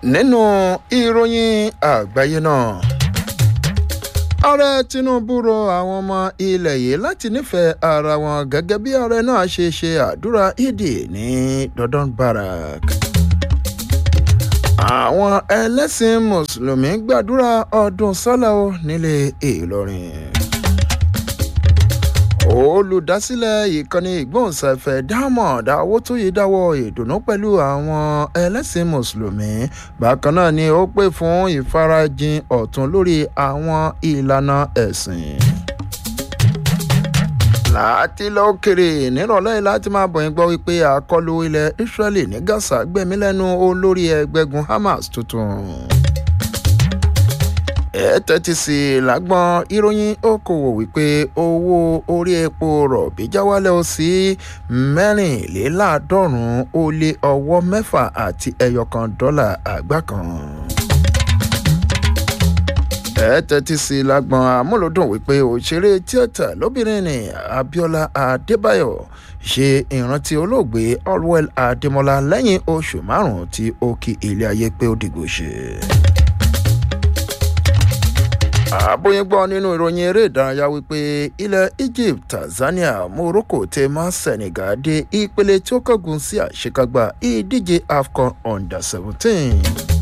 nínú ìròyìn àgbáyé náà ààrẹ tinubu rọ àwọn ọmọ ilẹ̀ yìí láti nífẹ̀ẹ́ ara wọn gẹ́gẹ́ bí ààrẹ náà ṣe ṣe àdúrà ìdì ní dodon barak àwọn ẹlẹ́sìn mùsùlùmí gbàdúrà ọdún sọ́lá o nílé ìlọrin olùdásílẹ̀ ìkànnì ìgbóhùnsáfẹ́ diamond awótóyè dáwọ́ ìdùnnú pẹ̀lú àwọn ẹlẹ́sìn mùsùlùmí bákan náà ni ó pè fún ìfarajìn ọ̀tún lórí àwọn ìlànà ẹ̀sìn láti lọ kéré nírọ̀lẹ́ láti máa bọ̀ yín gbọ́ wípé àkọlù ilẹ̀ israeli ní gaza gbẹ̀mí lẹ́nu olórí ẹgbẹ́gun hamas tuntun ẹ tẹ́tí sí i lágbọ́n ìròyìn okòwò wípé owó orí epo rọ̀bì já wálẹ̀ ó sí mẹ́rìnléláàádọ́rùn-ún ó lé ọwọ́ mẹ́fà àti ẹyọkan dọ́là àgbá kan ẹ tẹ́tí sí i lágbọ́n amúlòdùn wípé òṣèré tíátà lóbìnrin ní abiola adébáyọ̀ ṣe ìrántí olóògbé allwell adémọlá lẹ́yìn oṣù márùn-ún tí ó kí ilé ayé pé ó dìgbò ṣe àbóyín gbọ́ nínú ìròyìn eré ìdárayá wípé ilẹ̀ egypt tanzania morocco tẹ má senegal dé ìpele tí ó kángun sí àṣekágbá ìdíje afcon under seventeen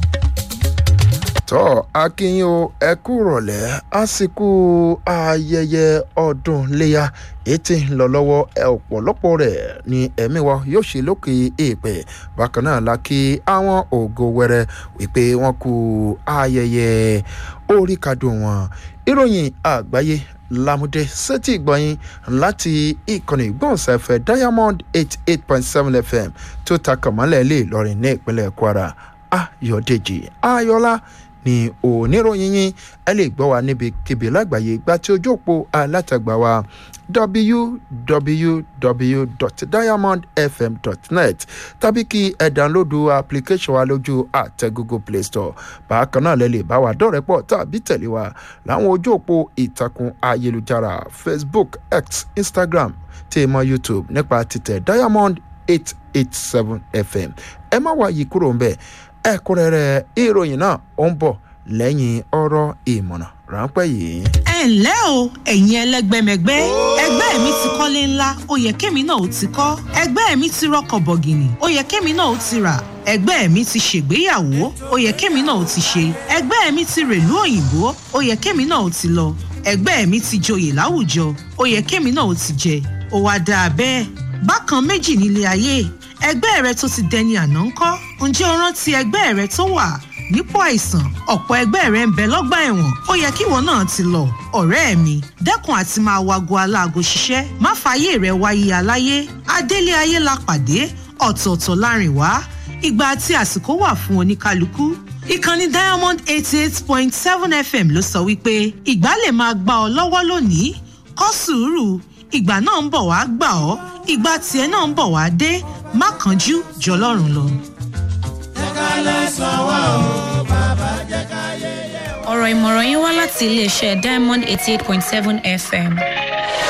tọ́ akínyìn o ẹ kú rọ̀lẹ́ àsìkò ayẹyẹ ọdún léyà ètí ń lọ lọ́wọ́ ọ̀pọ̀lọpọ̀ rẹ̀ ní ẹ̀mí wa yóò ṣe lókè èèpẹ̀ bákan náà la kí àwọn ògo wẹrẹ wípé wọ́n kú ayẹyẹ orí kadùn wọn ìròyìn àgbáyé lámúdé sétí ìgbọ̀nyìn láti ìkànnì ìgbọ̀nsẹ̀fẹ̀ diamond eight eight point seven fm tó ta kàmọ́lẹ̀ lè lọrin ní ìpínlẹ̀ kwara ayọ̀dèjì ayọ̀lá ní oníròyìn yín ẹ lè gbọ́ wa níbikíbi lágbàáyé gba tí ojú òpó alátagbà wa www.diamondfm.net tàbí kí ẹ dánlódù application wa lójú àtẹ google play store bákan náà lẹ lè bá wa dọ́rẹ̀pọ̀ tàbí tẹ̀lé wa láwọn ojú òpó ìtàkùn ayélujára facebook x instagram tí ì mọ youtube nípa títẹ̀ diamond eight eight seven fm ẹ má wá yí kúrò ń bẹ́ẹ̀ ẹ̀kúnrẹ́rẹ́ ìròyìn náà ó ń bọ̀ lẹ́yìn ọ̀rọ̀ ìmọ̀ràn ráńpẹ́ yìí. ẹ ǹlẹ́ o ẹ̀yin ẹlẹ́gbẹ́mẹgbẹ́ ẹgbẹ́ mi ti kọ́lé ńlá ó yẹ kémi náà ó ti kọ́ ẹgbẹ́ mi ti rọkọ̀ bọ̀gìnì ó yẹ kémi náà ó ti rà ẹgbẹ́ mi ti ṣègbéyàwó ó yẹ kémi náà ó ti ṣe ẹgbẹ́ mi ti rèlú òyìnbó ó yẹ kémi náà ó ti lọ ẹgbẹ́ mi ti joyè láwùjọ ó yẹ kémi náà ó ti jẹ ó wá dáa bẹ́ẹ̀ bákan méjì nílé ayé ẹgbẹ́ rẹ tó ti dẹni àná ń kọ́ ǹjẹ́ o rántí ẹgbẹ́ rẹ tó wà nípò àìsàn ọ̀pọ̀ ẹgbẹ́ rẹ ń bẹ lọ́gbà ẹ̀wọ̀n ó yẹ kíwọ náà ti lọ ọ̀rẹ́ mi dẹ́kun àti máa wago aláago ṣiṣẹ́ má fààyè rẹ wáyé aláyé adélé ayé la pàdé ọ̀tọ̀ọ̀tọ̀ láàrin wá ìgbà àti àsìkò wà fún oníkálukú ìkànnì diamond eighty eight point seven fm ló sọ wípé ìgbà lè máa gbà ọ lọ́wọ́ lónìí kọ́ sùúrù ìgbà náà ń bọ̀ wá gbà ọ́ ìgbà tiẹ̀ náà ń bọ̀ wá dé má kánjú jọlọ́run lọ. ọ̀rọ̀ ìmọ̀ràn yín wá láti iléeṣẹ́ diamond eighty eight point seven fm